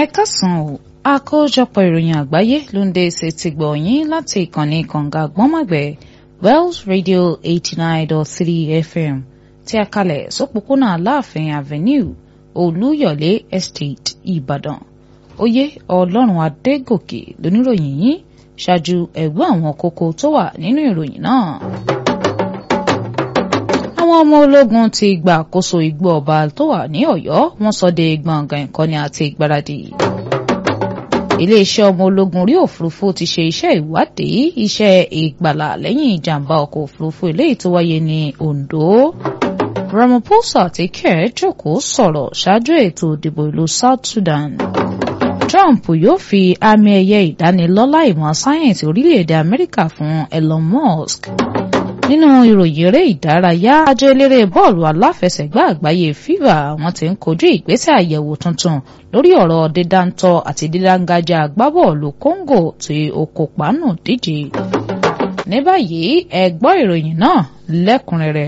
ẹ kásán o àkójọpọ̀ ìròyìn àgbáyé ló ń dé ṣe ti gbọ̀ yín láti ìkànnì kànga gbọ́nmọ̀gbẹ́ Wells Radio eighty nine dot three FM tí a kalẹ̀ sópòpónà Aláàfin Avenue Olúyọ̀lé Estate Ìbàdàn oyè Ọlọ́run Adégòkè lóníròyìn yín ṣáájú ẹ̀gbọ́n àwọn kókó tó wà nínú ìròyìn náà àwọn ọmọ ológun ti gba àkóso igbó ọba tó wà ní Ọ̀yọ́ wọ́n sọ de gbọ̀ngàn ìkọ́ni àti ìgbáradì iléeṣẹ́ ọmọ ológun orí òfurufú ti ṣe iṣẹ́ ìwádìí iṣẹ́ ìgbàlà lẹ́yìn ìjàmbá ọkọ̀ òfurufú eléyìí tó wáyé ní Ondo Ramaphosa àti Kerr jókòó sọ̀rọ̀ ṣáájú ètò ìdìbò ìlú South Sudan Trump yóò fi àmì ẹ̀yẹ ìdánilọ́lá ìmọ̀ sáyẹ́ǹsì orílẹ̀-èdè Amẹ́ríkà fún Elon Musk nínú ìròyìn eré ìdárayá àjọ eléré bọ́ọ̀lù aláfẹsẹ̀gbá àgbáyé FIFA wọ́n ti ń kojú ìgbésẹ̀ àyẹ̀wò tuntun lórí ọ̀rọ̀ dídáńtọ́ àti dídángájá agbábọ́ọ̀lù Congo tí ó kópa nù díje. ní báyìí ẹ gbọ́ ìròyìn náà lẹ́kùnrẹ́rẹ́.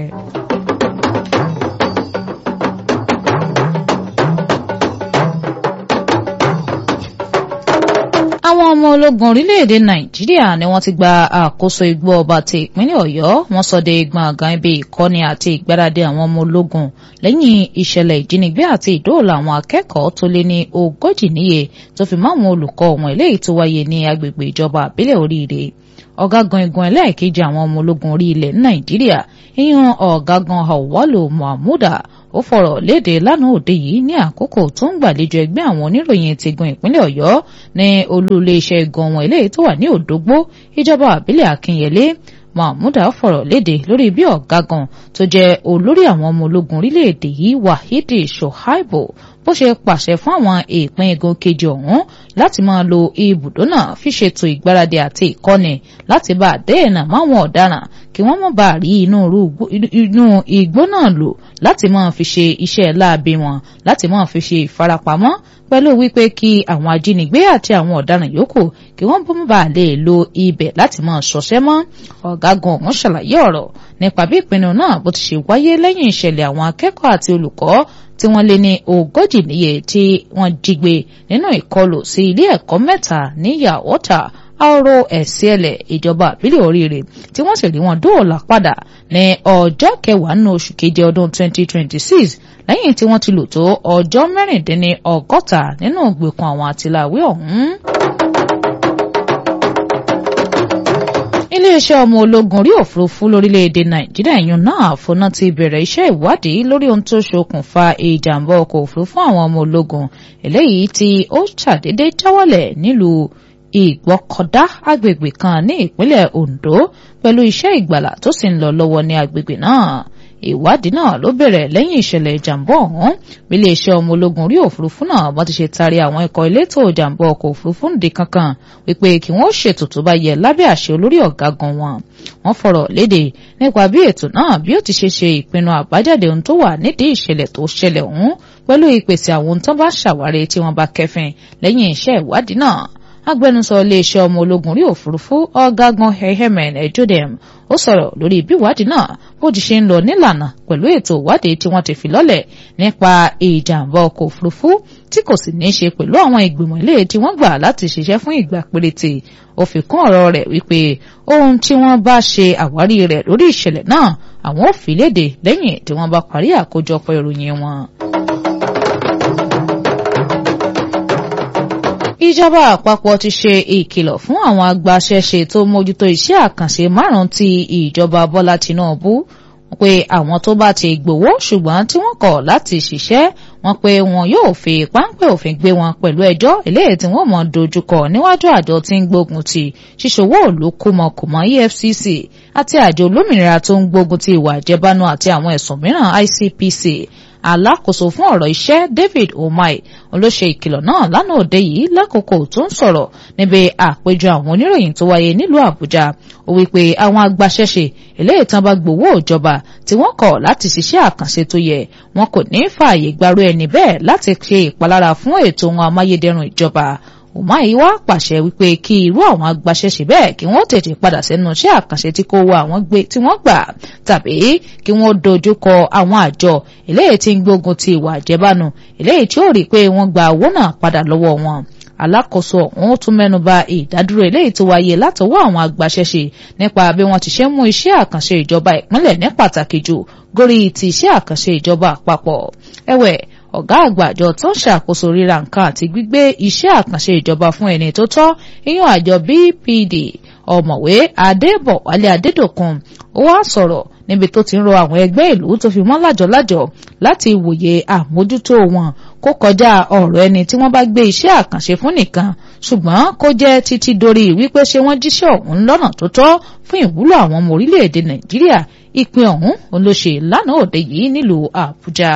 àwọn ọmọ ológun orílẹ̀-èdè nàìjíríà ni wọ́n ti gba àkóso igbó ọba ti ìpínlẹ̀ ọ̀yọ́ wọ́n sọ de gbọ̀ngàn ibi ìkọ́ni àti ìgbáradì àwọn ọmọ ológun lẹ́yìn ìṣẹ̀lẹ̀ ìjínigbé àti ìdóòlà àwọn akẹ́kọ̀ọ́ tó lé ní ogójì níye tó fi mọ́ àwọn olùkọ́ wọn eléyìí tó wáyé ní agbègbè ìjọba àbílẹ̀ oríire ọ̀gágun igun ẹlẹ́ẹ̀kejì àwọn ọmọ ológun orí ilẹ̀ nàìjíríà ìyẹn ọ̀gágun Awwalu Mahmuda ó fọ̀rọ̀ léde lánàá òde yìí ní àkókò tó ń gbàlejò ẹgbẹ́ àwọn oníròyìn ti gun ìpínlẹ̀ ọ̀yọ́ ní olú iléeṣẹ́ igun wọn eléyìí tó wà ní òdògbó ìjọba àbílẹ̀ akínyẹlé mahmuda fọ̀rọ̀ léde lórí bí ọ̀gágun tó jẹ́ olórí àwọn ọmọ ológun orílẹ̀-èdè yìí wahidi shoaibu bó ṣe pàṣẹ fún àwọn ìpín igun kejì ọ̀hún láti máa lo ibùdó náà fi ṣètò ìgbáradì àti ìkọ́ni láti bá àdéhìnà máwọn ọ̀daràn kí wọ́n má bàa rí inú igbó náà lò láti máa fi ṣe iṣẹ́ láabi wọn láti máa fi ṣe ìfarapamọ́ pẹ̀lú wípé kí àwọn ajínigbé àti àwọn ọ̀daràn yòókù kí wọ́n bọ́n bá lè lo ibẹ̀ láti máa ṣọṣẹ́ mọ́ ọ̀gágun ọ̀hún ṣàlàyé ọ̀rọ̀ nípa bí ìpinnu náà bó ti ṣe wáyé lẹ́yìn ìṣẹ̀lẹ̀ àwọn akẹ́kọ̀ọ́ àti olùkọ́ tí wọ́n lé ní ogójì níye tí wọ́n jí gbé nínú ìkọlù sí ilé ẹ̀kọ́ mẹ́ta ní yàwọ́tà àrò ẹ̀sìẹ̀lẹ̀ ìjọba àbílẹ̀ oríire tí wọ́n sì rí wọn dóòlà padà ní ọjọ́ kẹwàá nínú oṣù keje ọdún 2026 lẹ́yìn tí wọ́n ti lò tó ọjọ́ mẹ́rìndínní ọgọ́ta nínú ìgbèkùn àwọn àtìláwí ọ̀hún. iléeṣẹ́ ọmọ ológun orí òfurufú lórílẹ̀‐èdè nàìjíríà yún náà fúnná ti bẹ̀rẹ̀ iṣẹ́ ìwádìí lórí ohun tó ṣokùnfà ìjàmbá ọkọ̀ òfurufú àwọn ọmọ ológun eléyìí tí ó ṣàdédé jáwọ́lẹ̀ nílùú ìgbọ́kọ̀dá agbègbè kan ní ìpínlẹ̀ Ondo pẹ̀lú iṣẹ́ ìgbàlà tó sì ń lọ lọ́wọ́ ní agbègbè náà ìwádìí náà ló bẹ̀rẹ̀ lẹ́yìn ìṣẹ̀lẹ̀ ìjàmbá ọ̀hún bí iléeṣẹ́ ọmọ ológun orí òfurufú náà bá ti ṣe taari àwọn ikọ̀ elétò ìjàmbá ọkọ̀ òfurufú nìdí kankan wípé kí wọ́n ṣètò tó bá yẹ lábẹ́ àṣẹ olórí ọ̀gágun wọn wọ́n fọ̀rọ̀ léde nípa bí ètò náà bí ó ti ṣe ṣe ìpinnu àbájáde ohun tó wà nídìí ìṣẹ̀lẹ̀ tó ṣẹlẹ̀ ọ̀hún pẹ̀lú ìpèsè àwọn ohun tó bá ṣàwárí tí wọ́n bá kẹfìn lẹ́yìn iṣẹ́ ìwádìí náà agbẹnusọ iléeṣẹ́ ọmọ ológun orí òfurufú ọ̀gágun hehemen ejodem ó sọ̀rọ̀ lórí bí ìwádìí náà bó ti ṣe ń lọ nílànà pẹ̀lú ètò ìwádìí tí wọ́n ti fi lọ́lẹ̀ nípa ìjàmbá ọkọ̀ òfurufú tí kò sì ní í ṣe pẹ̀lú àwọn ìgbìmọ̀ ilé tí wọ́n gbà láti ṣiṣẹ́ fún ìgbà péréte ó fi kún ọ̀rọ̀ rẹ̀ wípé ohun tí wọ́n bá ṣe àwárí rẹ̀ lórí ìṣẹ̀lẹ̀ náà àwọn ò fi léde lẹ́yìn tí wọ́n bá parí àkójọpọ̀ ìròyìn wọn. ìjọba àpapọ̀ ti ṣe ìkìlọ̀ fún àwọn agbaṣẹ́ṣe tó mójútó iṣẹ́ àkànṣe márùn-ún ti ìjọba Bọ́lá Tinubu pé àwọn tó bá ti gbowó ṣùgbọ́n tí wọ́n kọ̀ láti ṣiṣẹ́ wọn pé wọn yóò fi páńpẹ́ òfin gbé wọn pẹ̀lú ẹjọ́ eléyìí tí wọ́n mọ̀ dojúkọ níwájú àjọ tí ń gbógun ti ṣíṣòwò òlu kùmọ̀kùmọ̀ EFCC àti àjọ olómìnira tó ń gbógun ti ìwà àjẹbánu àti àwọn ẹ̀sùn mìíràn ICPC alákòóso fún ọ̀rọ̀ iṣẹ́ David Omai olóṣè ìkìlọ̀ náà lánàá òde yìí lákòókò tó ń sọ̀rọ̀ níbi àpéjọ àwọn oníròyìn tó wáyé nílùú Àbújá ó wí pé àwọn agbaṣẹ́ṣe eléyìí tán bá gbowó ìjọba tí wọ́n kọ̀ láti ṣiṣẹ́ àkànṣe tó yẹ wọn kò ní fààyè gbarú ẹni bẹ́ẹ̀ láti ṣe ìpalára fún ètò ohun amáyédẹrùn ìjọba Umahi wá pàṣẹ wípé kí irú àwọn agbaṣẹ́ṣe bẹ́ẹ̀ kí wọ́n tètè padà sẹ́nu iṣẹ́ àkànṣe tí kò wọ àwọn gbé tí wọ́n gbà tàbí kí wọ́n dojúkọ àwọn àjọ eléyìí tí ń gbógun ti ìwà àjẹbánu eléyìí tí ó rí i pé wọ́n gba owó náà padà lọ́wọ́ wọn alákòóso ọ̀hún tún mẹ́nuba ìdádúró eléyìí tó wáyé látọwọ́ àwọn agbaṣẹ́ṣe nípa bí wọ́n ti ṣe mú iṣẹ́ àkànṣe ìjọba ìpínlẹ̀ ní pàtàkì jù górí ti iṣẹ́ àkànṣe ìjọba àpapọ̀ ẹ̀wẹ̀ ọ̀gá àgbà àjọ tó ń ṣàkóso ríra nǹkan àti gbígbé iṣẹ́ àkànṣe ìjọba fún ẹni tó tọ́ ìyún àjọ BPD ọ̀mọ̀wé adébọ̀wálé adédọ̀kun ó wá sọ̀rọ̀ níbi tó ti ń rọ àwọn ẹgbẹ́ ìlú tó fi mọ́ lájọlájọ láti wòye àmójútó wọn kó kọjá ọ̀rọ̀ ẹni tí wọ́n bá gbé iṣẹ́ àkànṣe fún nìkan ṣùgbọ́n kó jẹ́ títí dorí wípé ṣé wọ́n jíṣẹ́ ọ̀hún lọ́nà tó tọ́ fún ìwúlò àwọn ọmọ orílẹ̀-èdè nàìjíríà ìpín ọ̀hún ló ṣe lánàá òde yìí nílùú àbújá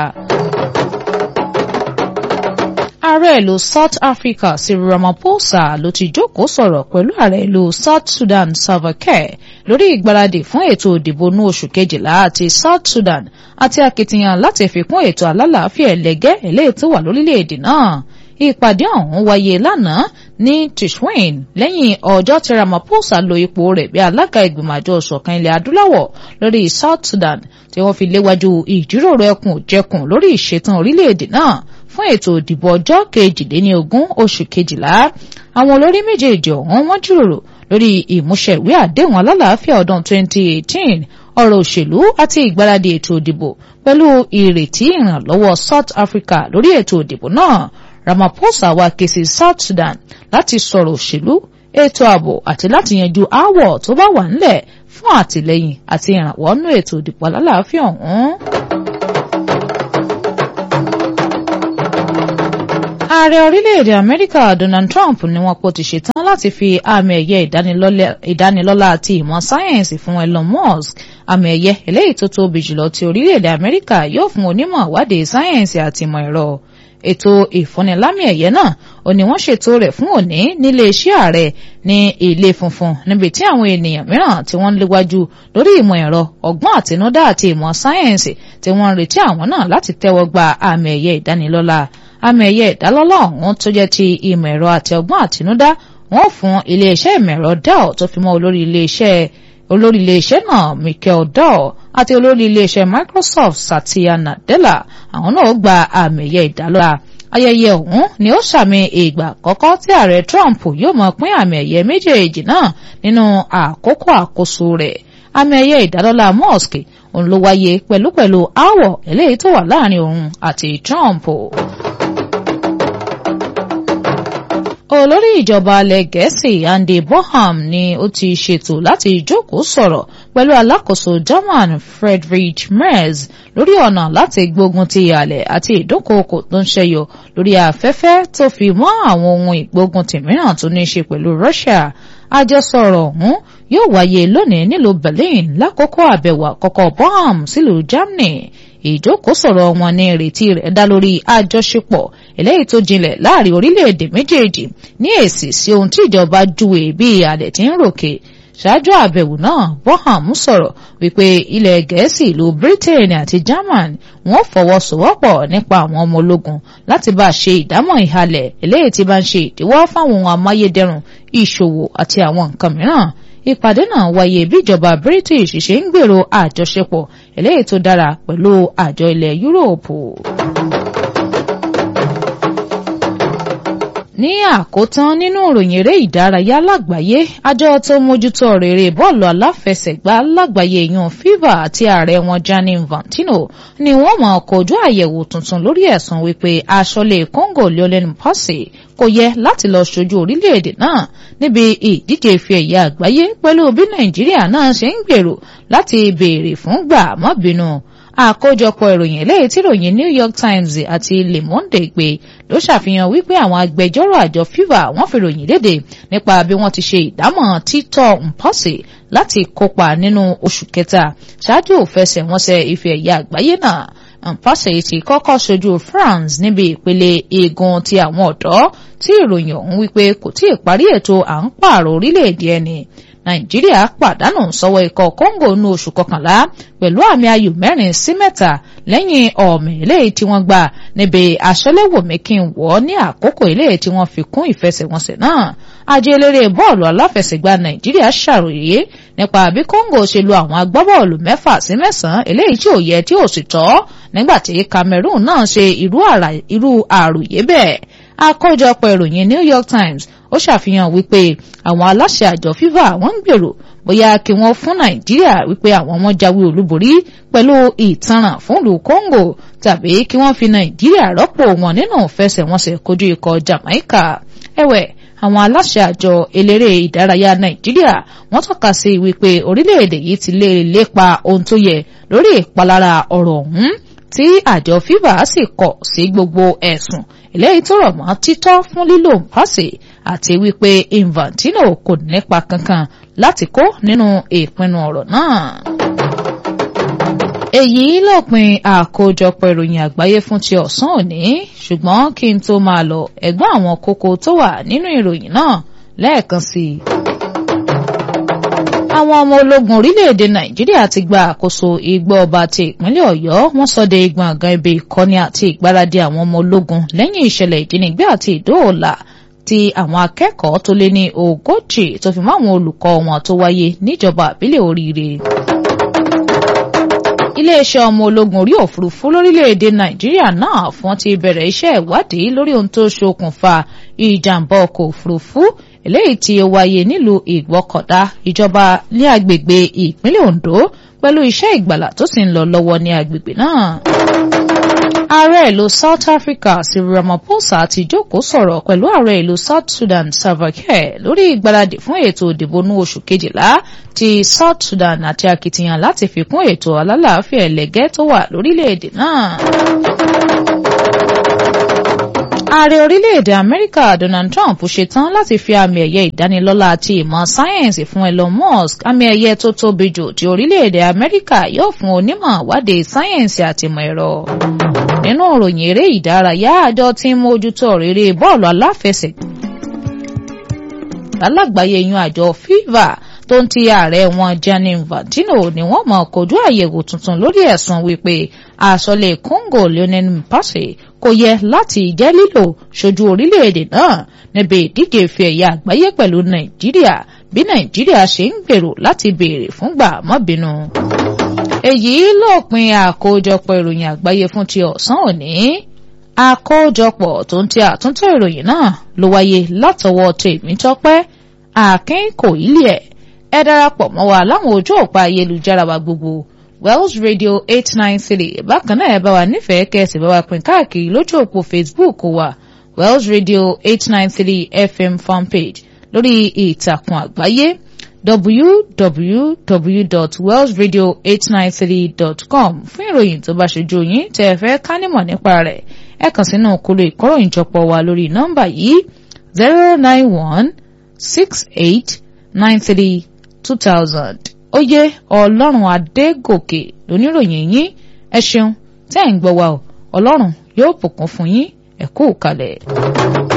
ààrẹ ìlú south africa cyril ramaphosa ló ti jókòó sọ̀rọ̀ pẹ̀lú ààrẹ ìlú south sudan salva kiir lórí ìgbáradì fún ètò ìdìbò ní oṣù kejìlá àti south sudan àti akitiyan láti fi kún ètò alálàáfíà ẹlẹ́gẹ́ eléyìí tó wà lórílẹ̀‐èdè náà ìpàdé ọ̀hún wáyé lánàá ní tishwin lẹ́yìn ọjọ́ tí ramaphosa lo ipò rẹ̀ bí alága ìgbìmọ̀ àjọ ìṣọ̀kan ilẹ̀ adúláwọ̀ lórí south sudan tí wọ́n fi léwájú ìjíròrò ẹkùn jẹkùn lórí ìṣetán orílẹ̀‐èdè náà fún ètò ìdìbò ọjọ́ kejìléníogún oṣù kejìlá àwọn olórí méjèèjì ọ̀hún wọ́n jíròrò lórí ìmúṣẹ ìwé àdéhùn alálàáfíà ọdún 2018 ọ̀rọ̀ òṣèlú àti ìgbáradì ètò ìdìbò pẹ̀lú ìrètí ìrànlọ́wọ́ South Africa lórí ètò ìdìbò náà Ramaphosa wá ké sí South Sudan láti sọ̀rọ̀ òṣèlú ètò ààbò àti láti yanjú aáwọ̀ tó bá wà ńlẹ̀ fún àtìlẹ́yìn àti ìrànwọ́ nú ètò ìdìbò alálàáfíà ọ̀hún. ààrẹ orílẹ̀-èdè amẹ́ríkà donald trump ni wọ́n pọ̀ ti ṣetán láti fi àmì ẹ̀yẹ ìdánilọ́lá àti ìmọ̀ sáyẹ́ǹsì fún elon musk àmì ẹ̀yẹ eléyìí tó tóbi jùlọ ti orílẹ̀-èdè amẹ́ríkà yóò fún onímọ̀ ìwádìí sáyẹ́ǹsì àti ìmọ̀ ẹ̀rọ ètò ìfúnnilámì ẹ̀yẹ náà ò ní wọ́n ṣètò rẹ̀ fún òní nílé iṣẹ́ ààrẹ ní ilé funfun níbi tí àwọn ènìyàn mìíràn tí wọ́n ń léwájú lórí ìmọ̀ ẹ̀rọ ọgbọ́n àtinúdá àti ìmọ̀ sáyẹ́ǹsì tí wọ́n ń retí àwọn náà láti tẹ́wọ́ gba àmì ẹ̀yẹ ìdánilọ́lá àmì ẹ̀yẹ ìdálọ́lá ọ̀hún tó jẹ́ ti ìmọ̀ ẹ̀rọ àti ọgbọ́n àtinúdá wọ́n fún iléeṣẹ́ ìmọ̀ ẹ̀rọ Dell tó fi mọ́ olórí iléeṣẹ́ olórí iléeṣẹ́ náà Michael Dell àti olórí iléeṣẹ́ Microsoft Satya Nadella àwọn náà gba àmì ẹ̀yẹ ìdálọ́lá ayẹyẹ ọ̀hún ni ó sàmì ìgbà àkọ́kọ́ tí ààrẹ Trump yóò mọ̀ pín àmì ẹ̀yẹ méjèèjì náà nínú àkókò àkóso rẹ̀ àmì ẹ̀yẹ ìdálọ́lá Musk òun ló wáyé pẹ̀lúpẹ̀lú aáwọ̀ eléyìí tó wà láàrin òun àti Trump. olórí ìjọba alẹ́ gẹ̀ẹ́sì Andy Bonham ni ó ti ṣètò láti jókòó sọ̀rọ̀ pẹ̀lú alákòóso German Friedrich Merz lórí ọ̀nà láti gbógun ti ìhàlẹ̀ àti ìdúnkòokò tó ń ṣẹyọ lórí afẹ́fẹ́ tó fi mọ́ àwọn ohun ìgbógun tì mìíràn tó ní í ṣe pẹ̀lú Russia àjọsọ̀rọ̀ ọ̀hún yóò wáyé lónìí nílùú Berlin lákòókò àbẹ̀wò àkọ́kọ́ Bonham sílùú Germany ìjókòó-sọ̀rọ̀ wọn ní ìrètí rẹ̀ dá lórí àjọṣepọ̀ eléyìí tó jinlẹ̀ láàrin orílẹ̀-èdè méjèèjì ní èsì sí ohun tí ìjọba júwe bí àlẹ̀ tí ń ròkè ṣáájú àbẹ̀wò náà Bonham sọ̀rọ̀ wípé ilẹ̀ gẹ̀ẹ́sì ìlú Britain àti German wọ́n fọwọ́sowọ́pọ̀ nípa àwọn ọmọ ológun láti bá a ṣe ìdámọ̀ ìhalẹ̀ eléyìí tí bá ń ṣe ìdíwọ́ fáwọn ohun amáyédẹrùn ìṣòwò àti àwọn nǹkan mìíràn ìpàdé náà wáyé bí ìjọba British ṣe ń gbèrò àjọṣepọ̀ eléyìí tó dára pẹ̀lú àjọ ilẹ̀ Yúróòpù. ní àkótán nínú ìròyìn eré ìdárayá lágbàáyé àjọ tó mójútó rere bọ́ọ̀lù aláfẹsẹ̀gbá lágbàáyé yan FIFA àti ààrẹ wọn Gianni Infantino ni wọ́n mọ̀ kojú àyẹ̀wò tuntun lórí ẹ̀sùn wípé aṣọ́lé Congo Lionel Mpasi kò yẹ láti lọ ṣojú orílẹ̀-èdè náà níbi ìdíje ife ẹ̀yẹ àgbáyé pẹ̀lú bí Nàìjíríà náà ṣe ń gbèrò láti béèrè fún gbà má bínú àkójọpọ̀ ìròyìn eléyìí tí ìròyìn New York Times àti Le Monde gbé ló ṣàfihàn wípé àwọn agbẹjọ́rò àjọ FIFA wọ́n fi ròyìn léde nípa bí wọ́n ti ṣe ìdámọ̀ títọ́ Mpọ́sì láti kópa nínú oṣù kẹta ṣáájú òfẹsẹ̀wọnsẹ̀ ife ẹ̀yẹ àgbáyé náà Mpọ́sì ti kọ́kọ́ ṣojú France níbi ìpele igun ti àwọn ọ̀dọ́ tí ìròyìn ọ̀hún wípé kò tí ì parí ètò à ń pààrọ̀ orílẹ̀-èdè ẹni nàìjíríà pàdánù sọ́wọ́ ikọ̀ congo ní oṣù kọkànlá pẹ̀lú àmì ayò mẹ́rin sí mẹ́ta lẹ́yìn ọ̀mì eléyìí tí wọ́n gbà níbi aṣọ́léwòmí kí n wọ̀ ní àkókò eléyìí tí wọ́n fi kún ìfẹsẹ̀wọnsẹ̀ náà ajé eléré bọ́ọ̀lù aláfẹsẹ̀gbá nàìjíríà ṣàròyé nípa bí congo ṣe lu àwọn agbábọ́ọ̀lù mẹ́fà sí mẹ́sàn-án eléyìí tí ò yẹ tí ò sì tọ́ nígbàtí cameroon náà ṣe irú àròyé bẹ́ẹ̀ àkójọpọ̀ ìròyìn new york times ó ṣàfihàn wípé àwọn aláṣẹ àjọ fifa wọ́n ń gbèrò bóyá kí wọ́n fún nàìjíríà wípé àwọn wọn jáwé olúborí pẹ̀lú ìtanràn fún ìlú congo tàbí kí wọ́n fi nàìjíríà rọ́pò wọn nínú ìfẹsẹ̀wọnsẹ̀ kojú ikọ̀ jamaica ẹ̀wẹ̀ àwọn aláṣẹ àjọ eléré ìdárayá nàìjíríà wọ́n tọ́ka sí wípé orílẹ̀-èdè yìí ti lè lépa ohun tó yẹ lórí ìpalára ọ̀rọ̀ ọ̀hún tí àjọ fifa sì kọ̀ sí gbogbo ẹ̀sùn eléyìí tó rọ̀ mọ́ títọ́ fún lílo mpase àti wípé infantino kò nípa kankan láti kó nínú ìpinnu ọ̀rọ̀ náà. èyí lópin àkójọpọ̀ ìròyìn àgbáyé fún ti ọ̀sán òní ṣùgbọ́n kí n tó máa lọ ẹ̀gbọ́n àwọn kókó tó wà nínú ìròyìn náà lẹ́ẹ̀kan sí i àwọn ọmọ ológun orílẹ̀-èdè nàìjíríà ti gba àkóso igbó ọba ti ìpínlẹ̀ ọ̀yọ́ wọ́n sọdẹ gbọ̀ngàn ibi ìkọ́ni àti ìgbáradì àwọn ọmọ ológun lẹ́yìn ìṣẹ̀lẹ̀ ìjínigbé àti ìdóòlà ti àwọn akẹ́kọ̀ọ́ tó lé ní ogójì tó fi mọ́ àwọn olùkọ́ wọn tó wáyé níjọba àbílẹ̀ oríire. iléeṣẹ́ ọmọ ológun orí òfurufú lórílẹ̀‐èdè nàìjíríà náà fún ti bẹ̀rẹ̀ iṣẹ́ ìwádìí lórí ohun tó ṣokùnfà ìjàmbá ọkọ̀ òfurufú eléyìí tí ó wáyé nílùú ìgbọ́kọ̀dá ìjọba ní agbègbè ìpínlẹ̀ ondo pẹ̀lú iṣẹ́ ìgbàlà tó sì ń lọ lọ́wọ́ ní agbègbè náà. ààrẹ ìlú south africa cyril ramaphosa ti jókòó sọ̀rọ̀ pẹ̀lú ààrẹ ìlú south sudan salva kiir lórí ìgbáradì fún ètò ìdìbò ní oṣù kejìlá ti south sudan àti akitiyan láti fi kún ètò alálàáfíà ẹlẹ́gẹ́ tó wà lórílẹ̀‐èdè náà ààrẹ orílẹ̀-èdè amẹ́ríkà donald trump ṣetán láti fi àmì ẹ̀yẹ ìdánilọ́lá àti ìmọ̀ sáyẹ́ǹsì fún elon musk àmì ẹ̀yẹ tó tóbi jù tí orílẹ̀-èdè amẹ́ríkà yóò fún onímọ̀ ìwádìí sáyẹ́ǹsì àti ìmọ̀ ẹ̀rọ. nínú ìròyìn eré ìdárayá àjọ tí ń mójútó rere bọ́ọ̀lù aláfẹsẹ̀gbá alágbàáyé yan àjọ fifa tó ń ti ààrẹ wọn Gianni Infantino ni wọ́n mọ̀ kojú àyẹ̀wò tuntun lórí ẹ̀sùn wípé àsọlé Congo Lionel Mpase kò yẹ láti jẹ́ lílò ṣojú orílẹ̀-èdè náà níbi ìdíje ife ẹ̀yà àgbáyé pẹ̀lú Nàìjíríà bí Nàìjíríà ṣe ń gbèrò láti béèrè fúngbà mọ́bínú. èyí lópin àkójọpọ̀ ìròyìn àgbáyé fún ti ọ̀sán òní àkójọpọ̀ tó ń ti àtúntò ìròyìn náà ló wáyé látọwọ́ Tèmítọ́pẹ́ Akínkòílẹ̀ ẹ darapọ̀ mọ́ wa láwọn ojú òpá ayélujára wa gbogbo Wells Radio eight nine three bákan náà ẹ bá wa nífẹ̀ẹ́ kẹ́sì bá wa pín káàkiri lójú òpó Facebook wa Wells Radio eight nine three FM fanpage lórí ìtàkùn àgbáyé www.wellsradio893.com fún ìròyìn tó bá ṣojú yín tẹ́ ẹ fẹ́ ká nímọ̀ nípa rẹ̀ ẹ kàn sínú kúlò ìkóròyìnjọpọ̀ wa lórí nọ́mbà yìí zero nine one six eight nine three two thousand oyè ọlọ́run adégòkè lóníròyìn yín ẹ ṣeun tẹ́ ẹ̀ ń gbọ́ wa o ọlọ́run yóò bùkún fún yín ẹ kú kalẹ̀.